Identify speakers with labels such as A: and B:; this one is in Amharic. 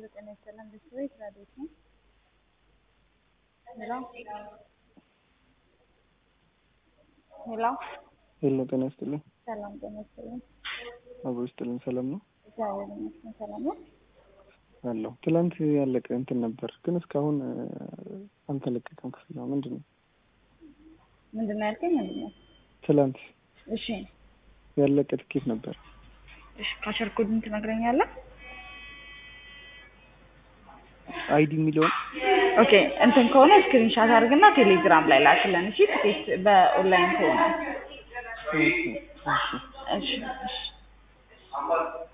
A: ሄሎ ጤና ይስጥልን ቤተሰቦች ራዲዮት ነው። ሄሎ ሄሎ
B: ሄሎ ጤና ይስጥልኝ።
A: ሰላም ጤና ይስጥልን።
B: አብሮ ይስጥልኝ። ሰላም ነው
A: እግዚአብሔር ይመስገን ሰላም ነው።
B: አለሁ። ትላንት ያለቀ እንትን ነበር ግን እስካሁን አልተለቀቀም። ክፍያው ምንድን ነው?
A: ምንድን ነው ያልከኝ? ምንድን ነው?
B: ትላንት
A: እሺ
B: ያለቀ ትኬት ነበር።
A: እሺ ካሸር ኮዱን ትነግረኛለህ?
B: አይዲ የሚለውን
A: ኦኬ እንትን ከሆነ ስክሪንሻት አድርግና ቴሌግራም ላይ ላክልን። እሺ ትኬት በኦንላይን ከሆነ
B: እሺ፣ እሺ።
A: እሺ እሺ